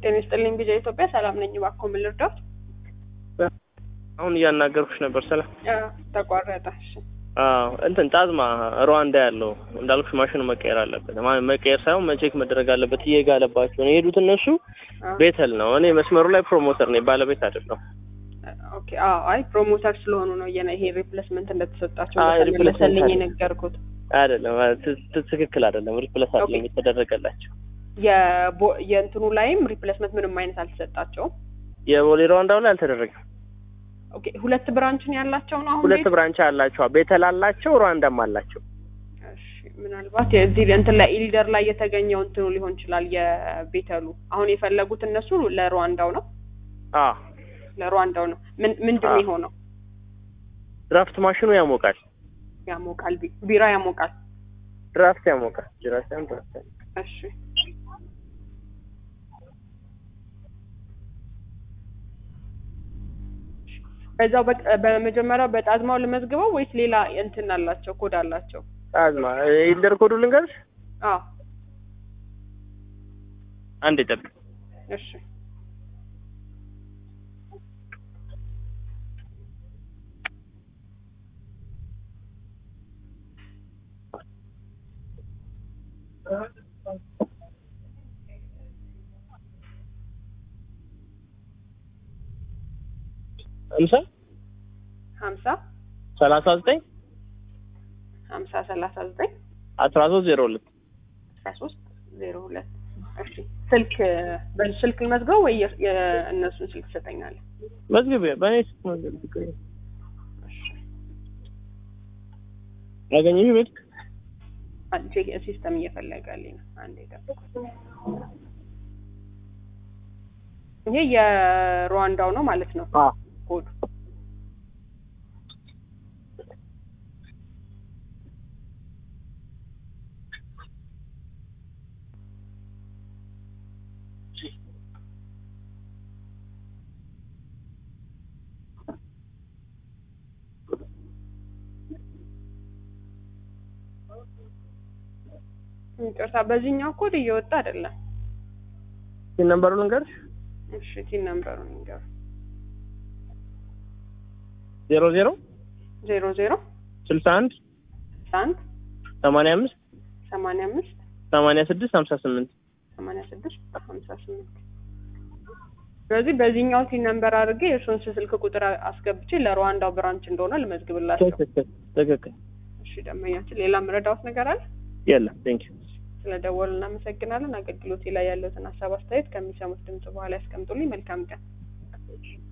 ጤና ይስጥልኝ ቢጃ ኢትዮጵያ ሰላም ነኝ። እባክዎ ምን ልርዳዎት? አሁን እያናገርኩሽ ነበር። ሰላም አዎ፣ ተቋረጠ። እሺ አዎ እንትን ጣዝማ ሩዋንዳ ያለው እንዳልኩሽ ማሽኑ መቀየር አለበት። ማ- መቀየር ሳይሆን መቼክ መደረግ አለበት። እየጋለባቸው ነው የሄዱት እነሱ። አዎ። ቤተል ነው። እኔ መስመሩ ላይ ፕሮሞተር ነኝ፣ ባለቤት አይደለሁ። ኦኬ። አዎ፣ አይ ፕሮሞተር ስለሆኑ ነው የነ ይሄ ሪፕሌስመንት እንደተሰጣቸው አይ፣ እንደተመለሰልኝ ሪፕሌስመንት የነገርኩት። አይደለም ት- ት- ትክክል አይደለም። ሪፕለስ አይደለም ኦኬ። የተደረገላቸው። የቦ- የእንትኑ ላይም ሪፕሌስመንት ምንም አይነት አልተሰጣቸውም። የቦሌ ሩዋንዳው ላይ አልተደረገም። ኦኬ። ሁለት ብራንችን ያላቸው ነው አሁን ሁለት ቤት? ብራንች አላቸው። ቤተል አላቸው፣ ሩዋንዳም አላቸው። እሺ ምናልባት የዚህ እንትን ላይ ኢሊደር ላይ የተገኘው እንትኑ ሊሆን ይችላል። የቤተሉ አሁን የፈለጉት እነሱ ለሩዋንዳው ነው አዎ ለሩዋንዳው ነው። ምን ምንድን ነው አዎ። የሆነው? ድራፍት ማሽኑ ያሞቃል። ያሞቃል፣ ቢ- ቢራ ያሞቃል። ድራፍት ያሞቃል። ድራፍት ያም ድራፍት ያሞቃል። እሺ በዛው በ- በመጀመሪያው በጣዝማው ልመዝግበው ወይስ ሌላ እንትን አላቸው ኮድ አላቸው? ጣዝማ ኢልደር ኮዱ ልንገርሽ። አዎ አንድ ይጠብቅ። እሺ አምሳ ሀምሳ ሰላሳ ዘጠኝ ሀምሳ ሰላሳ ዘጠኝ አስራ ሶስት ዜሮ ሁለት አስራ ሶስት ዜሮ ሁለት እሺ ስልክ በዚህ ስልክ ልመዝገው ወይ የ- የእነሱን ስልክ ትሰጠኛለህ? መዝግብ በእኔ ስልክ መዝግብ ችግር የለም። ያገኘሽ ቤት አንቺ ሲስተም እየፈለገልኝ ነው። አንዴ ጠብቁ። ይሄ የሩዋንዳው ነው ማለት ነው አ ኮዱ። ይቅርታ በዚህኛው ኮድ እየወጣ አይደለም። ሲን ነምበሩ ልንገርሽ እሺ ቲን ነምበሩን ንገሩ። ዜሮ ዜሮ ዜሮ ዜሮ ስልሳ አንድ አንድ ሰማንያ አምስት ሰማንያ አምስት ሰማንያ ስድስት ሀምሳ ስምንት ሰማንያ ስድስት ሀምሳ ስምንት ስለዚህ በዚህኛው ቲን ነምበር አድርጌ የእርሱን ስልክ ቁጥር አስገብቼ ለሩዋንዳው ብራንች እንደሆነ ልመዝግብላቸው። ትክክል ትክክል እሺ ደንበኛችን ሌላ ምረዳውት ነገር አለ? የለም ቴንክ ዩ ስለደወሉ እናመሰግናለን። አገልግሎቴ ላይ ያለውትን ሀሳብ አስተያየት ከሚሰሙት ድምጽ በኋላ ያስቀምጡልኝ። መልካም ቀን።